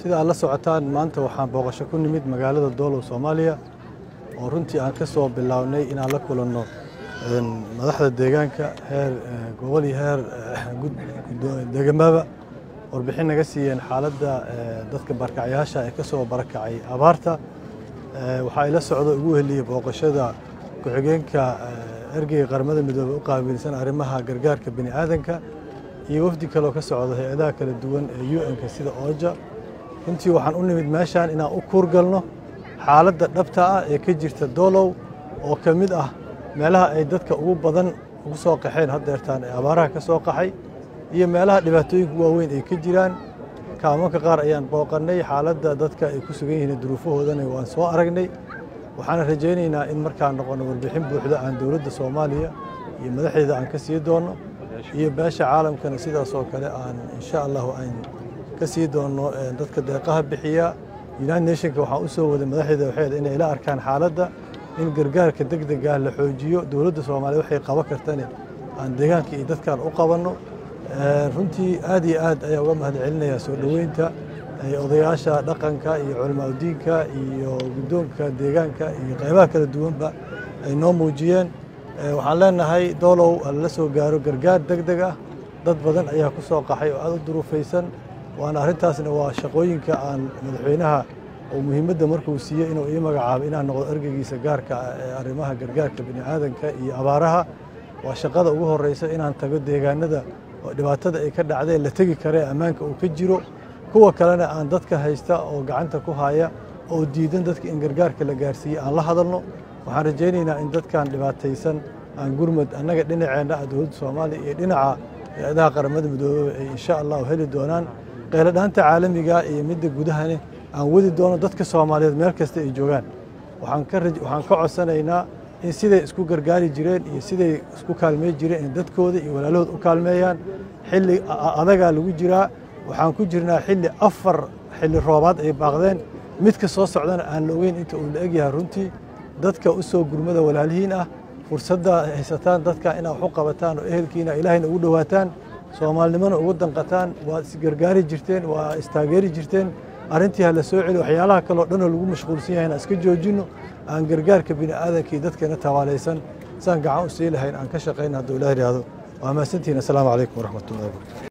sida aad la socotaan maanta waxaan booqasho ku nimid magaalada doolow soomaaliya oo runtii aan ka soo bilownay inaan la kulanno madaxda deegaanka heer gobol iyo heer degamaba warbixin naga siiyeen xaaladda dadka barkacyaasha ee ka soo barakacay abaarta waxaa ila socdo ugu heliyey booqashada ku-xigeenka ergeyga qaramada midoobey u qaabilsan arrimaha gargaarka bini aadanka iyo wafdi kaloo ka socda hay-adaha kala duwan ee u-n-ka sida ooja runtii waxaan u nimid meeshaan inaan u kuurgalno xaaladda dhabta ah ee ka jirta doolow oo ka mid ah meelaha ay dadka ugu badan ugu soo qaxeen haddeertaan ee abaaraha ka soo qaxay iyo meelaha dhibaatooyinka waaweyn ay ka jiraan kaamanka qaar ayaan booqannay xaaladda dadka ay ku sugan yihiin duruufahoodana waan soo aragnay waxaana rajaynaynaa in markaan noqono warbixin buuxda aan dowladda soomaaliya iyo madaxdeeda aan ka sii doonno iyo beesha caalamkana sidaas oo kale aan insha allahu aan ka sii doonno dadka deeqaha bixiya united nationka waxaan u soo waday madaxdeeda waxay inay ila arkaan xaaladda in gargaarka deg degah la xoojiyo dowladda soomaaliya waxay qaban kartane aan deegaanka iyo dadkan u qabanno runtii aad iyo aad ayaa uga mahad celinayaa soo dhoweynta odayaasha dhaqanka iyo culamaa udiinka iyo guddoonka deegaanka iyo qaybaha kala duwanba ay noo muujiyeen waxaan leenahay doolow lala soo gaaro gargaar deg deg ah dad badan ayaa ku soo qaxay oo aad u duruufaysan waana arrintaasna waa shaqooyinka aan madaxweynaha oo muhiimadda markuu siiyey inuu ii magacaabay inaan noqdo ergeygiisa gaarka ah ee arrimaha gargaarka bini aadanka iyo abaaraha waa shaqada ugu horreysa inaan tago deegaanada oo dhibaatada ay ka dhacdeen la tegi karee ammaanka uu ka jiro kuwa kalena aan dadka haysta oo gacanta ku haya oo diidan dadka in gargaarka la gaarsiiyey aan la hadalno waxaan rajaynaynaa in dadkan dhibaataysan aan gurmad annaga dhinaceenna ah dowladda soomaaliya iyo dhinaca hay-adaha qaramada midoobeba ay insha allahu heli doonaan qayladhaanta caalamiga iyo midda gudahane aan wadi doono dadka soomaaliyeed meel kasta ay joogaan waxaan ka codsanaynaa in siday isku gargaari jireen iyo siday isku kaalmey jireen in dadkooda iyo walaalahood u kaalmeeyaan xilli adagaa lagu jiraa waxaan ku jirnaa xilli afar xilli roobaad ay baaqdeen midka soo socdana aan la ogeyn inta uu la egyahay runtii dadka u soo gurmada walaalihiin ah fursadda haysataan dadka inaa wax u qabataan oo ehelkiina ilaahayna ugu dhowaataan soomaalinimona ugu danqataan waad isgargaari jirteen waa istaageeri jirteen arrintii ha la soo celi waxyaalaha kaleo dhanoo lagu mashquulsan yahay aan iska joojinno aan gargaarka bini aadankii dadkeena tawaalaysan saan gacan u sii lahayn aan ka shaqayna hadduu ilaah yidhaahdo waa mahadsantihiin assalaamu calaykum waraxmatullahi wabarakatu